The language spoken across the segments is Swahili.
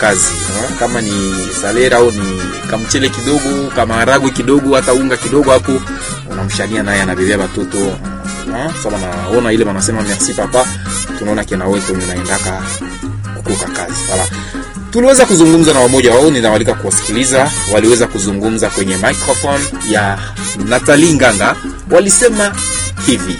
kazi ha? kama ni salera au ni kamchele kidogo kamaragwe kidogo hata unga kidogo hapo unamshania naye anabebea watoto ha? sasa naona ile wanasema merci papa tunaona kina wetu unaendaka kukuka kazi wala tuliweza kuzungumza na wamoja wao ninawalika kuwasikiliza waliweza kuzungumza kwenye microphone ya Natali Nganga walisema hivi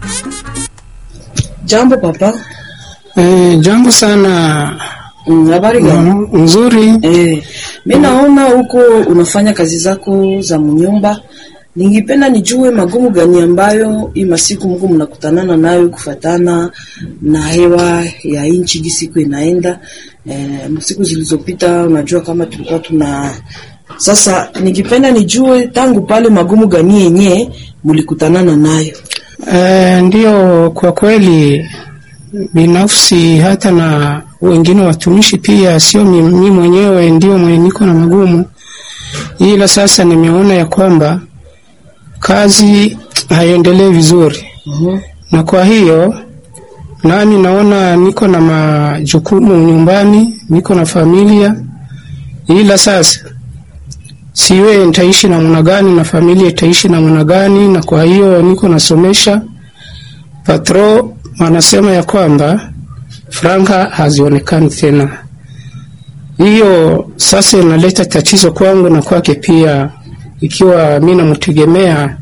Jambo papa. Eh, jambo sana Mm, Habari gani? mm, nzuri. Eh, mi naona huko unafanya kazi zako za mnyumba. Ningipenda nijue magumu gani ambayo hii masiku Mungu mnakutanana nayo kufatana na hewa ya nchi jinsi siku inaenda. Eh, siku zilizopita unajua kama tulikuwa tuna sasa, ningipenda nijue tangu pale magumu gani yenye mlikutanana nayo. Eh, ndio kwa kweli binafsi hata na wengine watumishi pia, sio mimi mwenyewe ndio mwenye niko na magumu, ila sasa nimeona ya kwamba kazi haiendelee vizuri, Mhm. na kwa hiyo nami naona niko na majukumu nyumbani, niko na familia, ila sasa siwe nitaishi namna gani na familia itaishi namna gani, na kwa hiyo niko nasomesha. Patro wanasema ya kwamba franka hazionekani tena, hiyo sasa inaleta tatizo kwangu na kwake pia, ikiwa mi namtegemea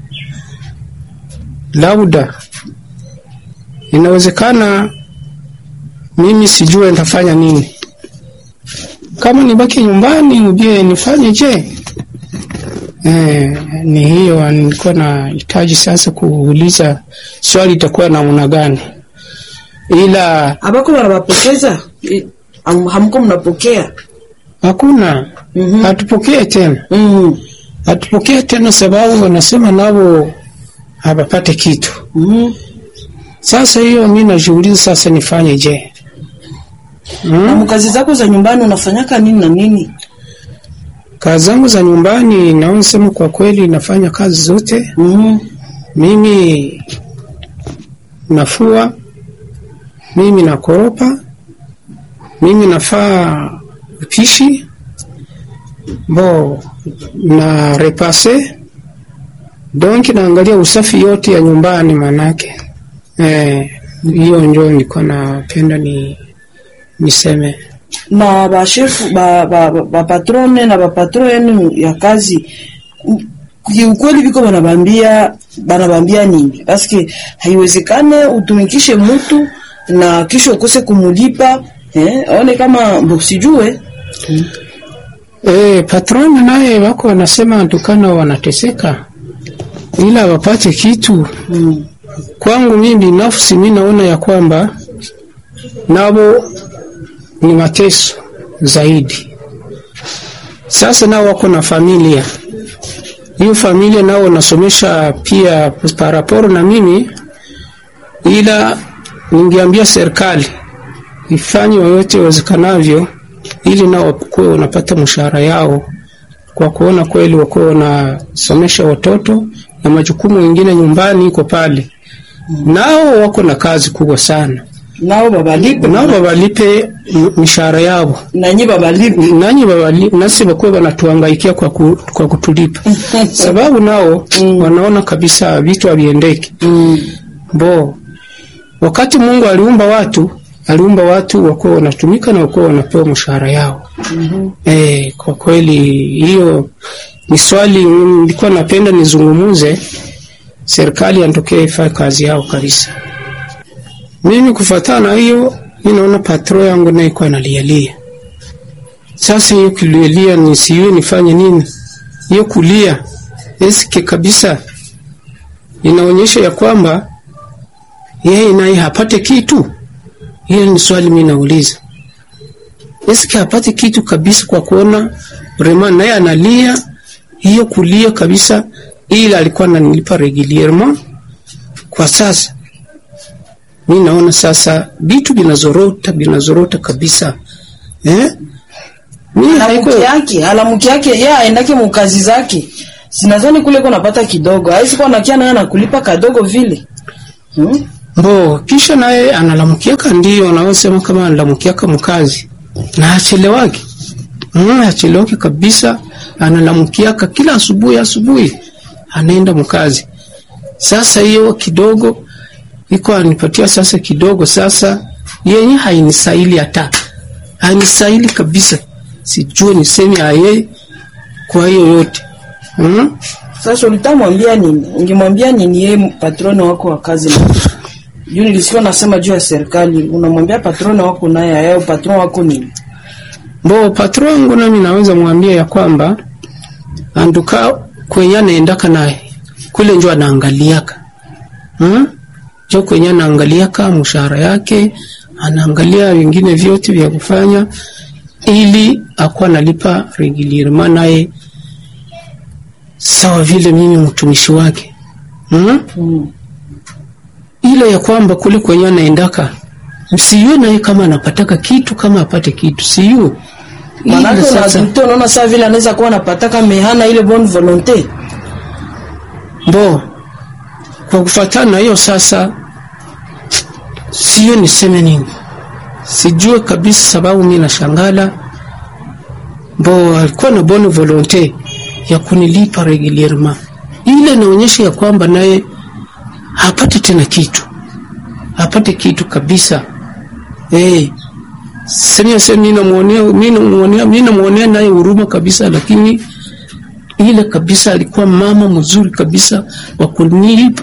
labda inawezekana mimi sijue nitafanya nini kama nibaki nyumbani uje nifanye je eh, ni hiyo nilikuwa nahitaji sasa kuuliza swali itakuwa namna gani ila Abako wanawapokeza Eh, ham- hamko mnapokea hakuna Mhm. hatupokee tena Mhm. hatupokee tena sababu wanasema nao hawapate kitu Mhm. sasa hiyo mi najiuliza sasa nifanye je Na mkazi zako za nyumbani unafanyaka nini na nini? kazi zangu za nyumbani naona sema kwa kweli nafanya kazi zote Mhm. mimi nafua mimi nakoropa mimi nafaa upishi bo na repase donc naangalia usafi yote ya nyumbani manake eh, hiyo njo nilikuwa napenda ni niseme Na bashefu ba, ba, ba, ba patrone na bapatro yenu ya kazi m- kiukweli viko banabambia banabambia nini? Paske haiwezekane utumikishe mtu na kisha ukose kumulipa eh, aone kama mbo sijue E, patroni naye wako wanasema tukana wanateseka ila wapate kitu. mm. Kwangu mimi binafsi, mi naona ya kwamba nabo ni mateso zaidi. Sasa nao wako na familia, hiyo familia nao wanasomesha pia paraporo na mimi, ila ningeambia serikali ifanye yoyote iwezekanavyo ili nao wakuwe wanapata mshahara yao kwa kuona kweli wakuwe wanasomesha watoto na majukumu mengine nyumbani iko pale. Nao wako na kazi kubwa sana, nao babalipe nao wawalipe m- mishahara yao, nanyi babalipe nanyi wawali- nasi wakuwe wanatuangaikia kwa, ku, kwa kutulipa sababu nao wanaona kabisa vitu haviendeki mm. bo wakati Mungu aliumba watu aliumba watu wakuwa wanatumika na wakuwa wanapewa mshahara yao. Mhm. Eh, kwa kweli hiyo ni swali nilikuwa napenda nizungumuze, serikali yantokee ifanye kazi yao kabisa. Mimi kufuatana na hiyo, mi naona patro yangu naye ikuwa nalialia. Sasa hiyo kulialia nisiwe nifanye nini? Hiyo kulia eske kabisa inaonyesha ya kwamba yeye naye hapate kitu. Hiyo ni swali mimi nauliza. Eske hapate kitu kabisa kwa kuona Rema naye analia hiyo kulia kabisa, ila alikuwa ananilipa regulierement. Kwa sasa mi naona sasa vitu vinazorota vinazorota kabisa eh? Mimi haiko alamuki yake alamuki yake ye aendake mukazi zake sinazani kule ko napata kidogo aisi kwa nakia naye anakulipa kadogo vile hmm? Bo, kisha naye analamukiaka, ndio anawasema kama analamukiaka mkazi na achelewake mm, achiloke kabisa, analamukiaka kila asubuhi asubuhi, anaenda mkazi. Sasa hiyo kidogo iko anipatia sasa kidogo, sasa yenye hainisaili hata hainisaili kabisa, sijue niseme aye kwa hiyo yote mm? Sasa ulitamwambia nini? Ungemwambia nini yeye patroni wako wa kazi? na juu nilisikia nasema juu ya serikali, unamwambia patroni wako naye ayao patron wako nini? Bo patron wangu nami naweza mwambia ya kwamba anduka kwenye anaendaka naye kule njo anaangaliaka hmm? njo kwenye anaangaliaka mshahara yake, anaangalia vingine vyote vya kufanya ili akuwa nalipa regulierement naye sawa vile mimi mtumishi wake hmm? Mm. ile ya kwamba kule kwenye anaendaka msiyue naye kama anapataka kitu kama apate kitu siyue Manake Ile sasa unazito unaona saa vile anaweza kuwa anapataka mehana ile bonne volonté. Bo, kwa kufuatana na hiyo sasa, sio niseme nini, sijue kabisa, sababu mi nashangala. Bo alikuwa na bonne volonte ya kunilipa regulierement, ile inaonyesha ya kwamba naye hapati tena kitu, hapati kitu kabisa. Eh, sema sema, mimi namuonea mimi namuonea mimi namuonea naye huruma kabisa, lakini ile kabisa alikuwa mama mzuri kabisa wa kunilipa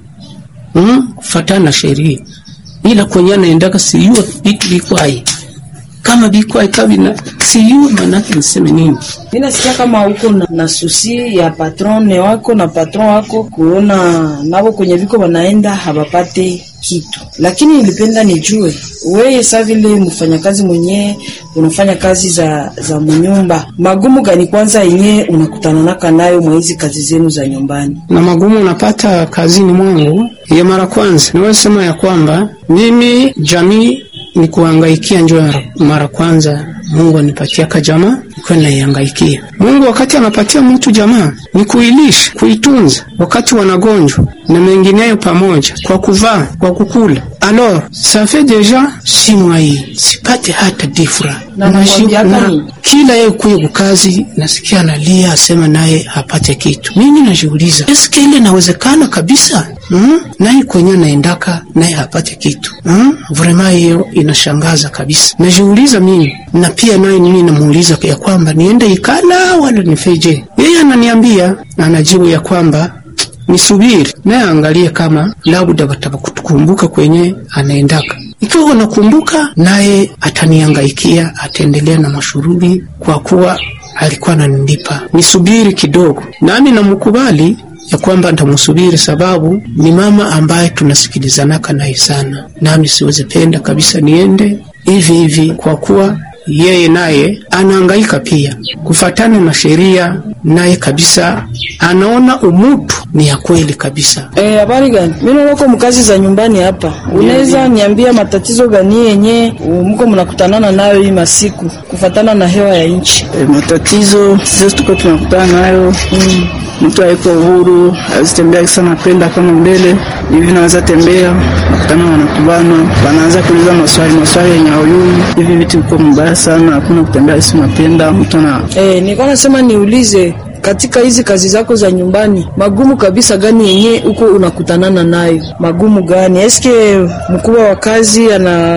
mm, kufatana na sheria, ila kwenye anaendaka siyua vitu vikwaye kama vikwaye kabina siyua, manake niseme nini? Mimi nasikia kama uko na, na susi ya patrone wako na patron wako kuona nabo kwenye viko wanaenda habapate kitu, lakini nilipenda nijue wewe sa vile mfanyakazi mwenyewe unafanya kazi za za mnyumba, magumu gani kwanza yenyewe unakutana naka nayo mwa hizi kazi zenu za nyumbani? na magumu unapata kazini mwangu. Ya mara kwanza niweza sema ya kwamba mimi jamii ni kuhangaikia njo mara- mara kwanza Mungu anipatia ka jamaa nikuwa naihangaikia. Mungu wakati anapatia mtu jamaa ni kuilisha, kuitunza wakati wanagonjwa na mengineyo pamoja, kwa kuvaa, kwa kukula. Alors ça fait déjà six mois hii sipate hata difra Na namwambiaka nini? kila yeye kuye kukazi nasikia analia asema naye hapate kitu. Mimi najiuliza eske ile inawezekana kabisa mm? naye kwenye anaendaka naye hapate kitu mm? Vrema hiyo inashangaza kabisa. Najiuliza mimi na pia naye mimi namuuliza ya kwamba niende ikala wala nifeje. Yeye ananiambia anajibu ya kwamba nisubiri naye angalie kama labda watakutukumbuka kwenye anaendaka. Ikiwa wanakumbuka, naye ataniangaikia, ataendelea na mashughuli kwa kuwa alikuwa ananilipa. Nisubiri kidogo, nami namkubali ya kwamba ntamsubiri, sababu ni mama ambaye tunasikilizanaka naye sana, nami siwezi penda kabisa niende hivi hivi, kwa kuwa yeye naye anaangaika pia kufatana na sheria, naye kabisa anaona umutu ni ya kweli kabisa. Eh, habari gani? Mimi naona uko mkazi za nyumbani hapa. Unaweza niambia matatizo gani yenye mko mnakutanana nayo hii masiku kufatana na hewa ya nchi? E, matatizo sisi tuko tunakutana nayo mm. Mtu haiko huru, hawezi tembea kisa napenda kama mbele hivi, naweza tembea nakutana, wanakubana, wanaanza kuuliza maswali maswali yenye hauyui. Hivi vitu viko mbaya sana, hakuna kutembea kisi unapenda mtu ana Eh, nilikuwa nasema niulize katika hizi kazi zako za nyumbani, magumu kabisa gani yenye uko unakutanana nayo? Magumu gani? Eske mkubwa wa kazi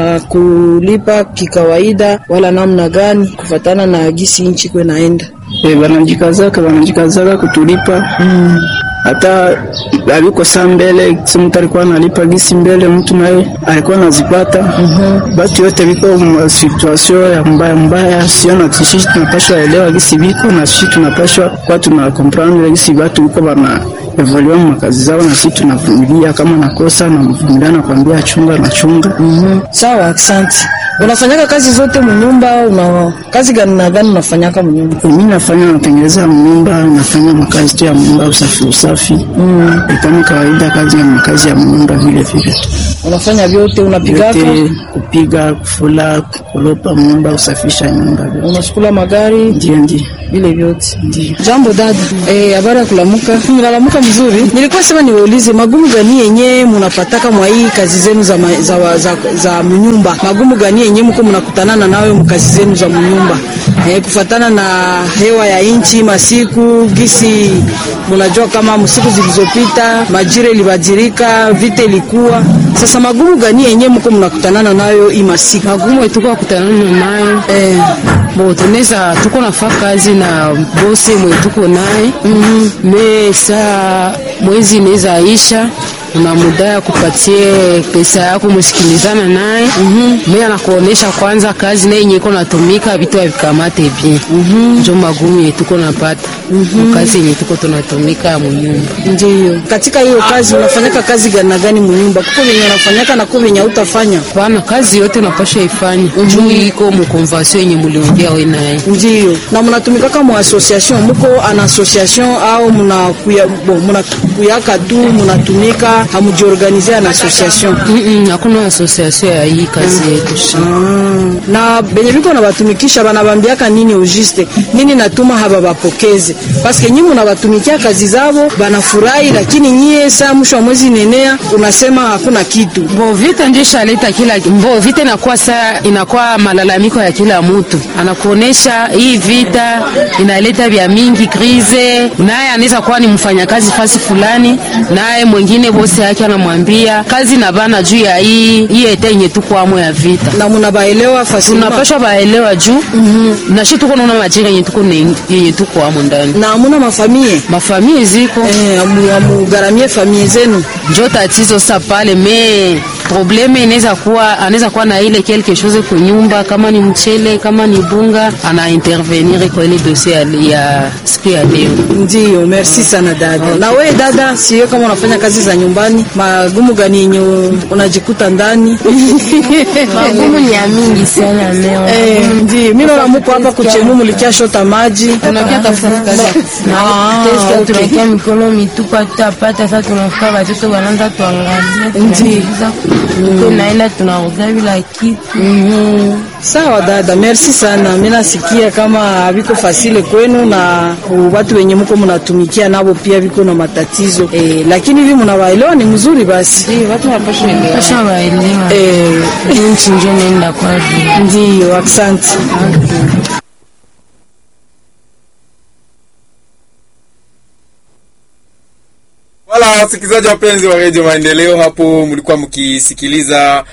anakulipa kikawaida wala namna gani kufatana na gisi nchi kwe naenda? e, wanajikazaka wanajikazaka kutulipa hata aliko saa mbele si mtu alikuwa analipa gisi mbele, mtu naye alikuwa anazipata batu yote viko ma situation ya mbaya mbaya, sio na sisi tunapashwa elewa gisi viko na sisi tunapashwa kwa tuna comprendre gisi watu viko bana evolue mu makazi zao, na sisi tunavumilia kama nakosa na mvumilia na kuambia chunga na chunga Sawa, asante. Unafanyaka kazi zote mnyumba? Una kazi gani na gani unafanyaka mnyumba? mimi nafanya natengeneza mnyumba, nafanya makazi tu ya mnyumba, usafi usafi mm. kama kawaida, kazi ya makazi ya mnyumba vile vile Unafanya vyote, unapigaka, yote kupiga, kufula, kukolopa nyumba, usafisha nyumba, vyote. unasukula magari, Ndio, ndio. vile vyote. Jambo dada. Eh, habari ya kulamuka. Unalamuka Mnaona mzuri. Nilikuwa sema niwaulize magumu gani yenye mnapataka mwa hii kazi zenu za, ma, za, za, za mnyumba. Magumu gani yenye mko mnakutanana nayo mkazi zenu za mnyumba. Eh, kufatana na hewa ya inchi masiku gisi mnajua kama msiku zilizopita majira ilibadilika, vita ilikuwa. Sasa magumu gani yenye mko mnakutanana nayo hii masiku? magumu tuko kutanana nayo Eh, bo tunaweza tuko nafaa kazi na bosi mwe tuko naye me saa mwezi inaweza isha una muda ya kupatie pesa yako msikilizana naye me anakuonesha kwanza kazi naye yenye iko natumika vitu avikamate bien njo magumu yenye tuko napata kazi yenye tuko tunatumika munyumba Ndiyo. Katika hiyo kazi unafanyaka kazi gani na gani mnyumba? Kuko venye unafanyaka na kuko venye hautafanya. pana kazi yote unapasha ifanya juu iko mukonvasio yenye muliongea we naye Ndiyo. Na mnatumikaka mu association, muko an association au mnakuya bon, mnakuyaka tu mnatumika hamujiorganize an association. Mm-mm, hakuna asosiasio ya hii kazi yetu Ah, na benye biko nabatumikisha banabambiaka nini ujiste nini natuma haba bapokeze paske nyinyi munabatumikia kazi zabo banafurahi, lakini nyie saa mwisho wa mwezi nenea unasema hakuna kitu. Bo vita ndio ishaleta kila mbo vita inakuwa saa inakuwa malalamiko ya kila mtu, anakuonesha hii vita inaleta vya mingi krize. Naye anaweza kuwa ni mfanyakazi fasi fulani, naye mwingine bosi yake anamwambia kazi na bana juu ya hii hii ete yenye tuko amo ya vita na munabaelewa fasilima tunapashwa baelewa juu na shi tuko naona majira yenye tuko ne- yenye tuko amo ndani na amuna mafamie mafamii ziko eh, amu- amugaramie famie zenu njo tatizo sasa pale me probleme inaweza kuwa anaweza kuwa na ile quelque chose kwa nyumba kama ni mchele kama ni bunga ana intervenir kwa ile dossier ya, ya siku ya leo Ndiyo, merci sana dada. Na we dada, sio kama unafanya kazi za nyumbani, magumu gani yenye unajikuta ndani? magumu ni ya mingi sana leo. Eh, ndiyo. Mimi naona mko hapa kuchemu mulikia shota maji. tunakia tafuta kazi ya kufanya. Ah, Teska okay. tunakia mikono mitupa tutapata sasa, tunafika watoto wanaanza tuangalia, Ndiyo. tuko naenda tunaoga bila kitu. Sawa dada, merci sana. Mimi nasikia kama haviko fasile kwenu na uh, watu wenye mko mnatumikia nabo pia viko na matatizo eh, lakini hivi mnawaelewa ni mzuri basi. Ndio, watu wanapaswa elewa. Pasha waelewa Eh, nchi njo nenda kwa vile ndiyo, asante. Wala wasikilizaji wapenzi wa redio Maendeleo, hapo mlikuwa mkisikiliza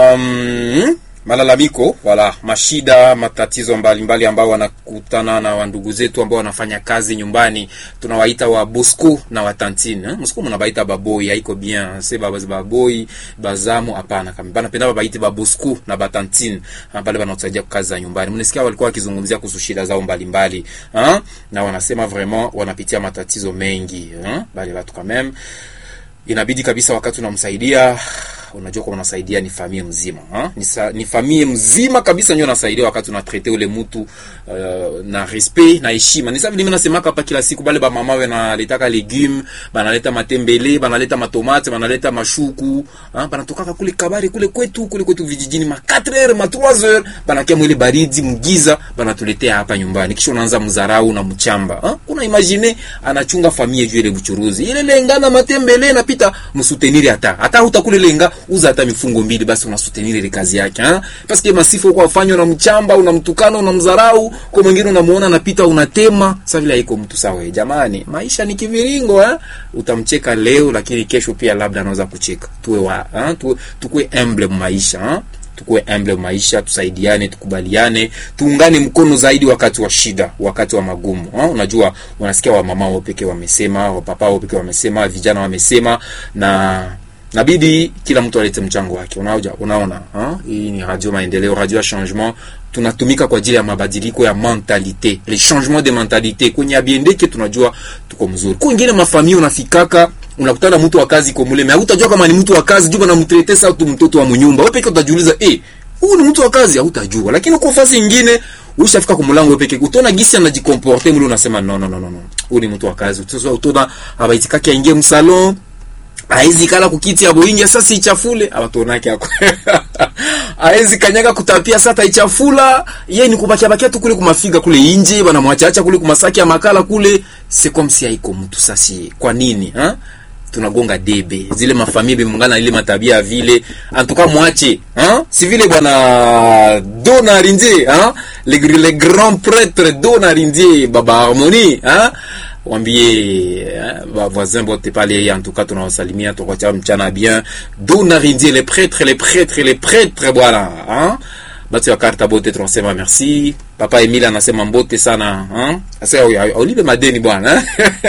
um, malalamiko wala mashida matatizo mbalimbali ambao wanakutana na wandugu zetu ambao wanafanya kazi nyumbani, tunawaita wa bosco na watantine eh? Msiko mnabaita baboi, haiko bien se baba baboi bazamu, hapana kama bana penda babaite ba bosco na batantine ah, pale wanatusaidia kazi za nyumbani. Mnasikia walikuwa wakizungumzia kuhusu shida zao mbalimbali ah, na wanasema vraiment wanapitia matatizo mengi ah, bali watu quand même inabidi kabisa wakati unamsaidia unajua kwa unasaidia ni familia mzima ha? Ni, sa, ni familia mzima kabisa ndio unasaidia wakati unatrete ule mtu uh, na respect na heshima. Ni sawa vile mimi nasemaka hapa kila siku, bale ba mama we naletaka legume, banaleta matembele, banaleta matomate, banaleta mashuku, ha? banatokaka kule kabari kule kwetu kule kwetu vijijini ma 4 heures ma 3 heures, banakia mwile baridi mgiza, banatuletea hapa nyumbani, kisha unaanza mzarau na mchamba ha? Kuna imagine anachunga familia juu ile buchuruzi ile lenga na matembele napita msuteniri hata hata utakule lenga uza hata mifungo mbili basi unasuteniri ile kazi yake ha parce que masifu kwa afanywa na mchamba unamtukana unamdharau kwa mwingine unamuona anapita unatema sasa vile haiko mtu sawa jamani maisha ni kiviringo ha utamcheka leo lakini kesho pia labda anaweza kucheka tuwe wa ha? tuwe tukue humble maisha ha? tukue humble maisha, tusaidiane, tukubaliane, tuungane mkono zaidi wakati wa shida, wakati wa magumu. Ha? Unajua, unasikia wamama wao pekee wamesema, wapapa wao pekee wamesema, vijana wamesema, na nabidi kila mtu alete mchango wake. Unaoja, unaona ha? Hii ni radio maendeleo, radio ya changement tunatumika kwa ajili ya mabadiliko ya mentalite, le changement de mentalite. Kwenye abiendeke tunajua tuko mzuri. Kwa wengine mafamilia unafikaka unakutana mtu wa kazi kwa mule, hautajua kama ni mtu wa kazi, jua na mtrete sa tu mtoto wa mnyumba. Wewe peke utajiuliza eh, huyu ni mtu wa kazi, hautajua. Lakini kwa fasi nyingine ushafika kwa mlango peke utaona gisi anajikomporte mule, unasema no no no no no, huyu ni mtu wa kazi. Sasa utaona abaitikaki aingie msalon aezi kala kukiti ya boingi sasa ichafule abatonake ako aezi kanyaga kutapia sata ichafula ye ni kubakia bakia tu kule kumafiga kule inje bana mwachacha kule kumasaki ya makala kule c'est comme si haiko mtu sasi kwa nini ha? tunagonga debe zile mafamilia mungana ile matabia ya vile antuka mwache ha? si vile bwana Donarindie ha? le, le grand prêtre Donarindie baba harmonie ha? wambie eh, voisin bote pale en tout cas tunawasalimia tukacha mchana bien Donarindie les prêtres les prêtres les prêtres bwana hein? batu ya karta bote tunasema merci papa Emile anasema mbote sana hein? Asa aulipe madeni bwana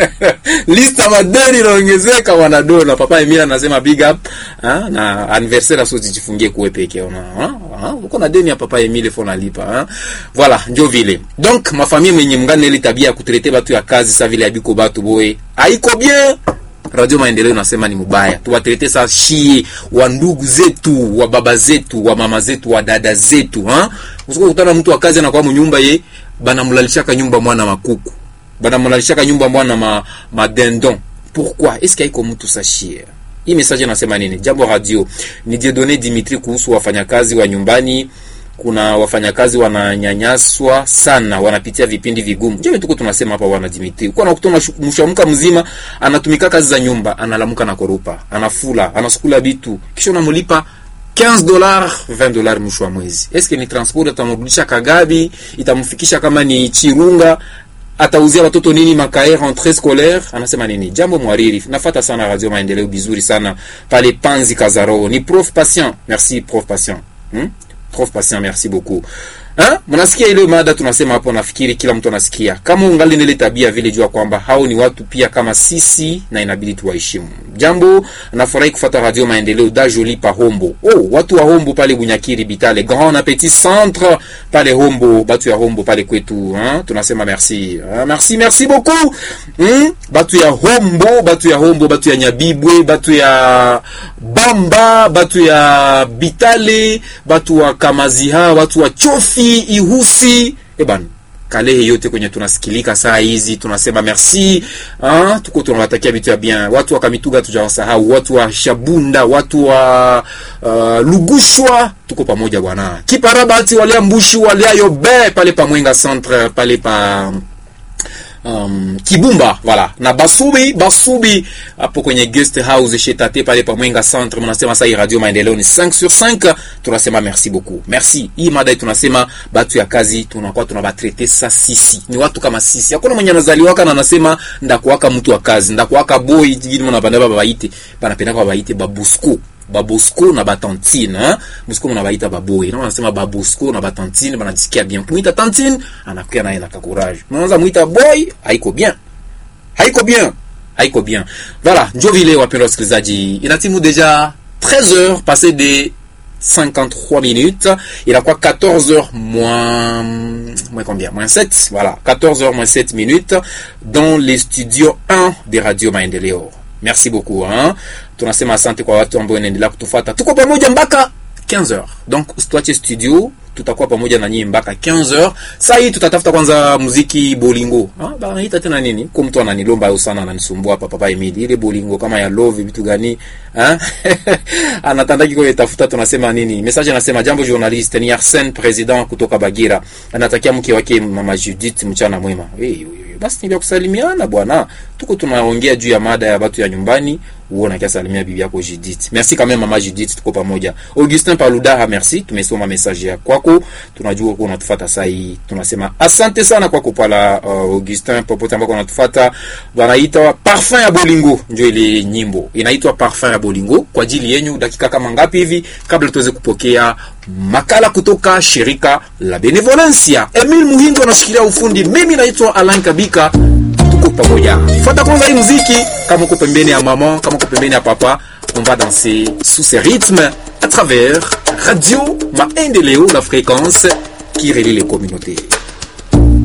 lista madeni inaongezeka bwana dona papa Emile anasema big up hein? na anniversaire aso jifungie kuwe peke ona hein? uko na deni ya papa Emile fo nalipa hein? voilà ndio vile donc mafamia mwenye mngane ile tabia ya kutrete batu ya kazi sa vile abiko batu boye haiko bien Radio Maendeleo nasema ni mubaya. Tuwatrete saa shie wa ndugu zetu, wa baba zetu, wa mama zetu, wa dada zetu, ha? Usiko kutana mtu wa kazi anakuwa mnyumba ye banamlalishaka nyumba mwana makuku. Banamlalishaka nyumba mwana ma madendon. Pourquoi? Est-ce qu'il y mtu sa shie? Hii message nasema nini? Jambo radio. Ni Dieudonné Dimitri kuhusu wafanyakazi wa nyumbani kuna wafanyakazi wananyanyaswa sana, wanapitia vipindi vigumu. Je, tuko tunasema hapa wana Dimitri, uko nakutana mshamka mzima anatumika kazi za nyumba, analamuka na korupa, anafula, anasukula bitu, kisha unamlipa 15 dollars 20 dollars mwisho wa mwezi. Eske ni transport itamrudisha Kagabi, itamfikisha kama ni Chirunga, atauzia watoto nini makae rentrée scolaire, anasema nini? Jambo mwariri, nafata sana Radio Maendeleo bizuri sana pale Panzi Kazaro. Ni prof patient, merci prof patient. Hmm? Prof patient, merci beaucoup. Ha? Mnasikia ile mada tunasema hapo, nafikiri kila mtu anasikia. Kama ungali nile tabia vile, jua kwamba hao ni watu pia kama sisi na inabidi tuwaheshimu. Jambo, nafurahi kufuata Radio Maendeleo da Joli pa Hombo. Oh, watu wa Hombo pale Bunyakiri Bitale, Grand Appetit Centre pale Hombo, batu ya Hombo pale kwetu, hein? Tunasema merci. Ah, merci, merci beaucoup. Hmm? Batu ya Hombo, batu ya Hombo, batu ya Nyabibwe, batu ya Bamba, batu ya Bitale, batu wa Kamaziha, watu wa Chofi Ihusi, eban Kalehe yote kwenye tunasikilika saa hizi, tunasema merci ah, tuko tunawatakia vitu ya bien. Watu wa Kamituga tujawasahau, watu wa Shabunda, watu wa uh, Lugushwa, tuko pamoja bwana. Kiparabati walia Mbushi walia Yobe pale pa Mwenga Centre pale pa um, Kibumba voilà na Basubi Basubi hapo kwenye guest house shetate pale pa Mwenga Centre, mnasema sasa hii Radio Maendeleo ni 5 sur 5. Tunasema merci beaucoup, merci. Hii mada tunasema batu ya kazi tunakuwa tunabatrete sa sisi, ni watu kama sisi. Hakuna mwenye anazaliwaka na anasema ndakuwaka mtu wa kazi, ndakuwaka boy jigini mnapanda baba baite banapenda kwa baite babusku babosco na batantine hein? musiko mna baita baboy na wanasema babosco na batantine banajisikia bien. Kumwita tantine anakuwa naye na courage. Mnaanza muita boy haiko bien, haiko bien, haiko bien. Voilà, njo vile wapendwa wasikilizaji, inatimu deja 13h passé de 53 minutes. Il a quoi 14h moins, moins combien? Moins 7. Voilà. 14h moins 7 minutes dans les studios 1 des Radio Maendeleo. Merci beaucoup hein. Tunasema asante kwa watu ambao wanaendelea kutufuata. Tuko pamoja mpaka 15h. Donc usituache studio, tutakuwa pamoja na nyinyi mpaka 15h. Sasa hii tutatafuta kwanza muziki bolingo. Ah, bana hita tena nini? Kwa mtu ananilomba au sana ananisumbua hapa papa Emili. Ile bolingo kama ya love vitu gani? Ah? Anatandaki kwa tafuta tunasema nini? Message anasema jambo journaliste ni Arsene president kutoka Bagira. Anatakia mke wake mama Judith mchana mwema. Hey, hey, basi ni vya kusalimiana bwana. Tuko tunaongea juu ya mada ya watu ya nyumbani uona kia salimia bibi yako Judith. Merci quand même mama Judith, tuko pamoja. Augustin Paludaha, merci. Tumesoma message ya kwako. Tunajua uko unatufuata saa hii. Tunasema asante sana kwako pala uh, Augustin popote ambako unatufuata. Wanaita Parfum ya Bolingo, ndio ile nyimbo. Inaitwa Parfum ya Bolingo kwa ajili yenu dakika kama ngapi hivi kabla tuweze kupokea makala kutoka shirika la Benevolencia. Emil Muhindo anashikilia ufundi. Mimi naitwa Alan Kabika tuko pamoja. Fuata kwanza hii muziki, kama uko pembeni ya mama, kama uko pembeni ya papa, on va danser sous ces rythmes à travers Radio Maendeleo, la fréquence qui relie les communautés.